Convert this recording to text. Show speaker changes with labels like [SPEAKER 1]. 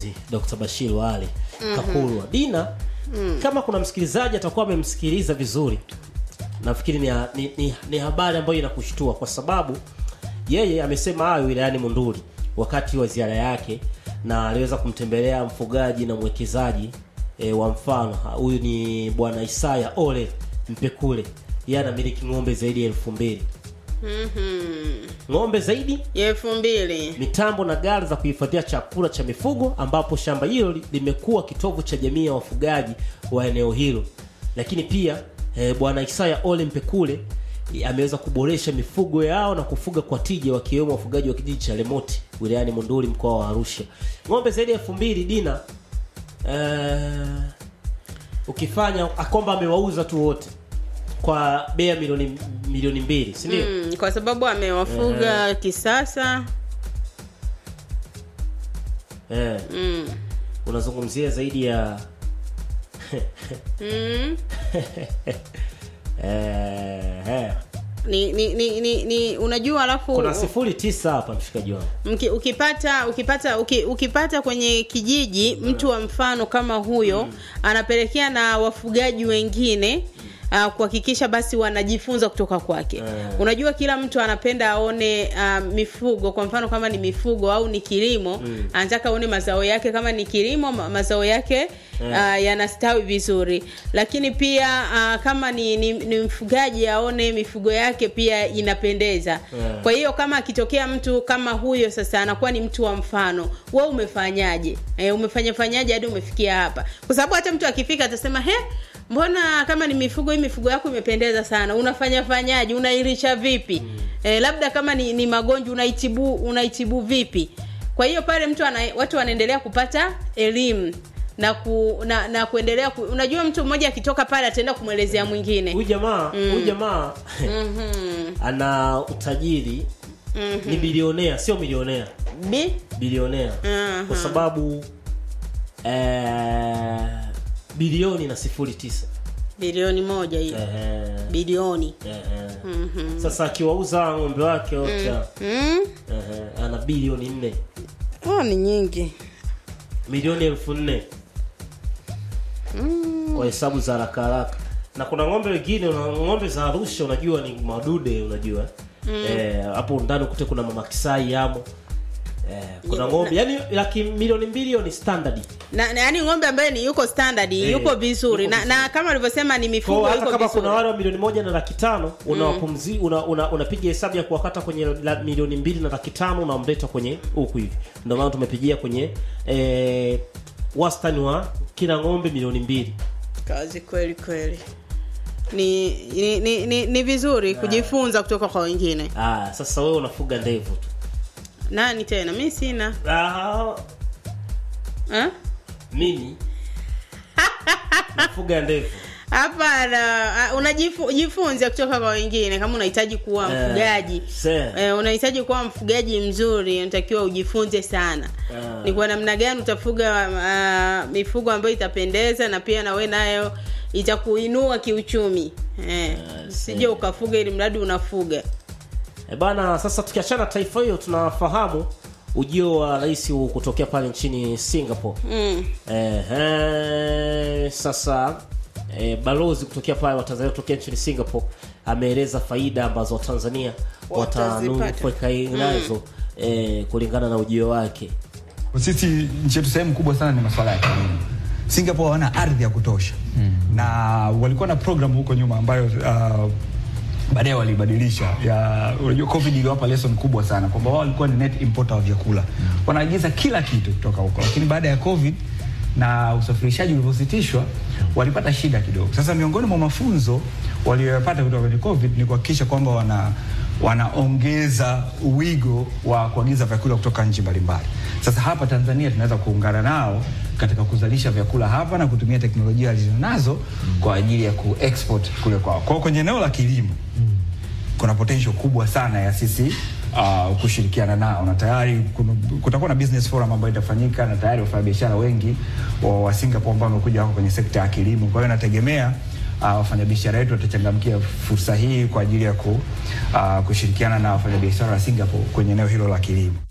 [SPEAKER 1] Dr. Bashir Wali Kakulwa. Dina, kama kuna msikilizaji atakuwa amemsikiliza vizuri, nafikiri ni, ni, ni, ni habari ambayo inakushtua kwa sababu yeye amesema hayo wilayani Monduli wakati wa ziara yake, na aliweza kumtembelea mfugaji na mwekezaji e, wa mfano huyu ni bwana Isaya Ole Mpekule, yeye anamiliki ng'ombe zaidi ya elfu mbili ng'ombe zaidi
[SPEAKER 2] ya elfu mbili
[SPEAKER 1] mitambo na gari za kuhifadhia chakula cha mifugo ambapo shamba hilo li- limekuwa kitovu cha jamii ya wafugaji wa eneo hilo lakini pia eh, bwana Isaya Ole Mpekule eh, ameweza kuboresha mifugo yao na kufuga kwa tija wakiwemo wafugaji wa kijiji cha Lemoti wilayani Monduli mkoa wa Arusha ng'ombe zaidi ya elfu mbili dina eh, ukifanya akomba amewauza tu wote kwa bei ya milioni milioni mbili si ndio
[SPEAKER 2] mm, kwa sababu amewafuga kisasa
[SPEAKER 1] eh.
[SPEAKER 2] mm.
[SPEAKER 1] unazungumzia zaidi ya
[SPEAKER 2] Mm.
[SPEAKER 1] eh, eh.
[SPEAKER 2] Ni, ni, ni, ni, ni unajua alafu
[SPEAKER 1] kuna sifuri tisa hapa mshikaji wangu
[SPEAKER 2] Mki, ukipata ukipata uki, ukipata kwenye kijiji mtu wa mfano kama huyo anapelekea na wafugaji wengine uh, kuhakikisha basi wanajifunza kutoka kwake
[SPEAKER 1] Eh.
[SPEAKER 2] unajua kila mtu anapenda aone uh, mifugo kwa mfano kama ni mifugo au ni kilimo anataka aone mazao yake kama ni kilimo ma- mazao yake uh, yanastawi vizuri lakini pia uh, kama ni, ni, ni mfugaji aone mifugo yake pia inapendeza
[SPEAKER 1] Eh.
[SPEAKER 2] kwa hiyo kama akitokea mtu kama huyo sasa anakuwa ni mtu wa mfano we umefanyaje e, umefanya fanyaje hadi umefikia hapa kwa sababu hata mtu akifika atasema he mbona kama ni mifugo hii mifugo yako imependeza sana unafanya fanyaje unailisha vipi e, labda kama ni, ni magonjwa unaitibu unaitibu vipi kwa hiyo pale mtu ana, watu wanaendelea kupata elimu na ku, na, na kuendelea ku, unajua mtu mmoja akitoka pale ataenda kumwelezea mwingine
[SPEAKER 1] huyu jamaa huyu jamaa
[SPEAKER 2] Mhm.
[SPEAKER 1] ana utajiri
[SPEAKER 2] Mhm.
[SPEAKER 1] ni bilionea sio milionea
[SPEAKER 2] Bi?
[SPEAKER 1] bilionea
[SPEAKER 2] Mhm.
[SPEAKER 1] kwa sababu eh, bilioni na sifuri tisa
[SPEAKER 2] bilioni moja hiyo
[SPEAKER 1] eh,
[SPEAKER 2] bilioni
[SPEAKER 1] eh, eh. sasa akiwauza ng'ombe wake wote
[SPEAKER 2] mm.
[SPEAKER 1] eh, ana bilioni nne
[SPEAKER 2] oh, ni nyingi
[SPEAKER 1] milioni elfu nne kwa hesabu za haraka haraka na kuna ng'ombe wengine una- ng'ombe za arusha unajua ni madude unajua eh, hapo ndani ukute kuna mama kisai yamo eh, kuna
[SPEAKER 2] Yeah,
[SPEAKER 1] ng'ombe yani laki milioni mbili hiyo ni standard
[SPEAKER 2] na, na yani ng'ombe ambaye ni yuko standard
[SPEAKER 1] Eh,
[SPEAKER 2] yuko vizuri
[SPEAKER 1] yuko
[SPEAKER 2] na, na kama alivyosema ni
[SPEAKER 1] Kwa
[SPEAKER 2] mifugo
[SPEAKER 1] hata
[SPEAKER 2] yuko
[SPEAKER 1] kama
[SPEAKER 2] vizuri
[SPEAKER 1] kuna wale wa milioni moja na laki tano unawapumzi una, una, unapiga hesabu ya kuwakata kwenye la, milioni mbili na laki tano unamleta kwenye huku hivi ndio maana tumepigia kwenye eh, wastani wa kila ng'ombe milioni mbili
[SPEAKER 2] kazi kweli kweli ni ni, ni, ni, ni vizuri kujifunza kutoka kwa wengine
[SPEAKER 1] ah, sasa wewe unafuga ndevu tu
[SPEAKER 2] nani tena mi sina
[SPEAKER 1] ah,
[SPEAKER 2] Eh?
[SPEAKER 1] mimi nafuga ndevu
[SPEAKER 2] hapana ah, unajifunza kutoka kwa wengine kama unahitaji kuwa
[SPEAKER 1] Eh,
[SPEAKER 2] mfugaji
[SPEAKER 1] se.
[SPEAKER 2] eh, unahitaji kuwa mfugaji mzuri unatakiwa ujifunze sana
[SPEAKER 1] Ah.
[SPEAKER 2] ni kwa namna gani utafuga uh, mifugo ambayo itapendeza na pia nawe nayo itakuinua kiuchumi eh, usije ukafuga ili mradi unafuga
[SPEAKER 1] E bana, sasa tukiachana taifa hiyo, tunafahamu ujio wa rais huu kutokea pale nchini Singapore.
[SPEAKER 2] mm.
[SPEAKER 1] Ehe, sasa e, balozi kutokea pale wa Tanzania kutokea nchini Singapore ameeleza faida ambazo Watanzania
[SPEAKER 2] Watazipata.
[SPEAKER 1] watanufaika nazo e, kulingana na ujio wake.
[SPEAKER 3] Sisi nchi yetu sehemu kubwa sana ni masuala ya kilimo. Singapore hawana ardhi ya kutosha mm. na walikuwa na program huko nyuma ambayo uh, baadaye walibadilisha ya unajua covid iliwapa lesson kubwa sana kwamba wao walikuwa ni net importer wa vyakula mm. wanaagiza kila kitu kutoka huko lakini baada ya covid na usafirishaji ulivyositishwa walipata shida kidogo sasa miongoni mwa mafunzo walioyapata kutoka kwenye covid ni kuhakikisha kwamba wana wanaongeza wigo wa kuagiza vyakula kutoka nchi mbalimbali sasa hapa tanzania tunaweza kuungana nao katika kuzalisha vyakula hapa na kutumia teknolojia walizonazo kwa ajili ya kuexport kule kwao kwao kwenye eneo la kilimo kuna potential kubwa sana ya sisi uh, kushirikiana nao na tayari kuna- kutakuwa na business forum ambayo itafanyika na tayari wafanyabiashara wengi wa, wa Singapore ambao wamekuja wako kwenye sekta ya kilimo. Kwa hiyo nategemea uh, wafanyabiashara wetu watachangamkia fursa hii kwa ajili ya ku, uh, kushirikiana na wafanyabiashara wa Singapore kwenye eneo hilo la kilimo.